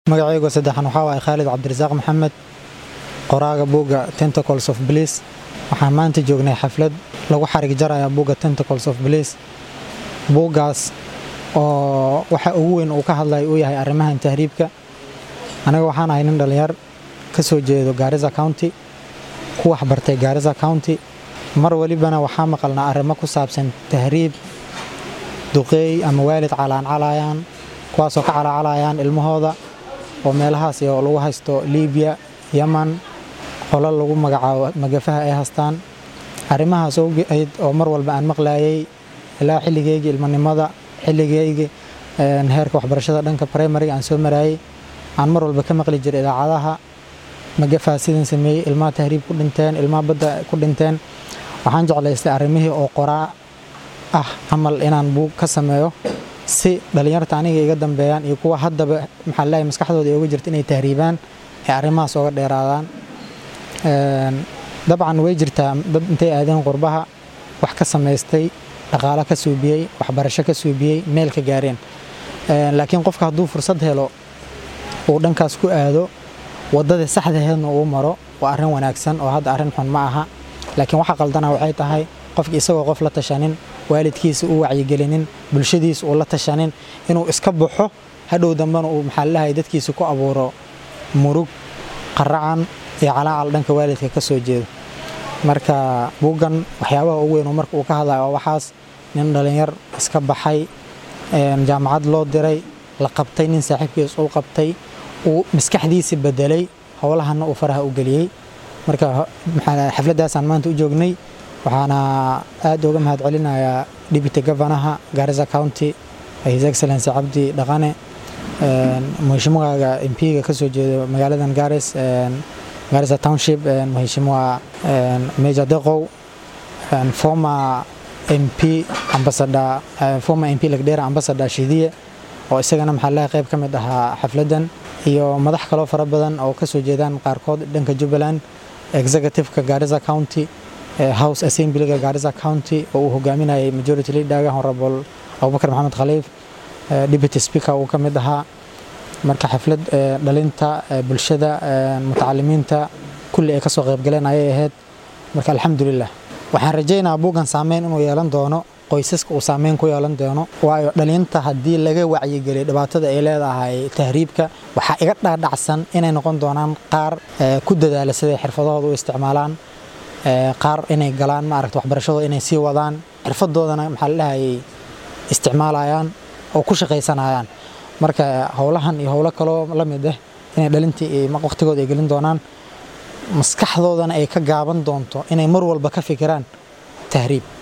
magacaygu saddexan waxaa waaye khaalid cabdirasaaq maxamed qoraaga buugga tentacles of bliss waxaan maanta joognay xaflad lagu xarig jaraya buugga tentacles of bliss buuggaas oo waxa ugu weyn uu ka hadlaya uu yahay arrimahan tahriibka anaga waxaan ahay nin dhallinyar ka soo jeedo gaarisa county ku waxbartay gaarisa county mar walibana waxaa maqalnaa arrimo ku saabsan tahriib duqeey ama waalid calaancalaayaan kuwaasoo ka calaacalayaan ilmahooda oo meelahaas oo lagu haysto libiya yaman qolo lagu magacaabo magafaha ay hastaan arrimahaas ogeyd oo mar walba aan maqlaayay ilaa xilligeygii ilmanimada xilligeygii heerka waxbarashada dhanka primariga aan soo maraayay aan mar walba ka maqli jiray idaacadaha magafaha sidan sameeyey ilmaha tahriib ku dhinteen ilmaha badda ku dhinteen waxaan jeclaystay arrimihii oo qoraa ah camal inaan buug ka sameeyo si dhallinyarta aniga iga dambeeyaan iyo kuwa haddaba maxaa leeyahay maskaxdooda uga jirta inay tahriibaan ee arrimahaas ooga dheeraadaan dabcan way jirtaa dad intay aadeen qurbaha wax ka samaystay dhaqaalo ka suubiyey waxbarasho ka suubiyey meel ka gaareen laakiin qofka hadduu fursad helo uu dhankaas ku aado waddadii saxdaheedna uu maro waa arrin wanaagsan oo hadda arrin xun ma aha laakiin waxa qaldana waxay tahay qofki isagoo qof la tashanin waalidkiisa u wacyigelinin bulshadiisa uu la tashanin inuu iska baxo hadhow dambena uu maxaa lahay dadkiisa ku abuuro murug qaracan iyo calaacal dhanka waalidka ka soo jeedo marka buuggan waxyaabaha ugu weyn marka uu ka hadlayo waa waxaas nin dhallinyar iska baxay jaamacad loo diray la qabtay nin saaxiibkiis uu qabtay uu maskaxdiisa bedelay howlahana uu faraha u geliyey marka xafladdaasaan maanta u joognay waxaana aad uga mahad celinayaa deputy governaha Garissa County His Excellency Cabdi Dhaqane mheshimiwaaga MP-ga ka soo jeedo magaaladan Garis Garissa Township mheshimiwa Major Deqow former MP ambassador former MP Lagdera ambassador Shidiye oo isagana maxaa laga qayb ka mid ahaa xafladdan iyo madax kaloo fara badan oo ka soo jeedaan qaarkood dhanka Jubbaland executive-ka Garissa County house assemblyga Garissa County oo uu hogaaminayay majority leader honorable Abubakar Maxamed Khaliif deputy speaker uu ka mid ahaa marka xaflad dhalinta bulshada mutacalimiinta kulli ay ka soo qayb galeen ayay ahayd marka alxamdulilah waxaan rajaynayaa buuggan saameyn inuu yeelan doono qoysaska uu saameyn ku yeelan doono waayo dhalinta haddii laga wacyigeliyo dhibaatada ay leedahay tahriibka waxaa iga dhaadhacsan inay noqon doonaan qaar ku dadaala siday xirfadahooda u isticmaalaan qaar inay galaan maaragta waxbarashadooda inay sii wadaan xirfadoodana maxaa la dhahayay isticmaalayaan oo ku shaqaysanayaan marka howlahan iyo howlo kaloo la mid ah inay dhalintii waqtigooda ay gelin doonaan maskaxdoodana ay ka gaaban doonto inay mar walba ka fikiraan tahriib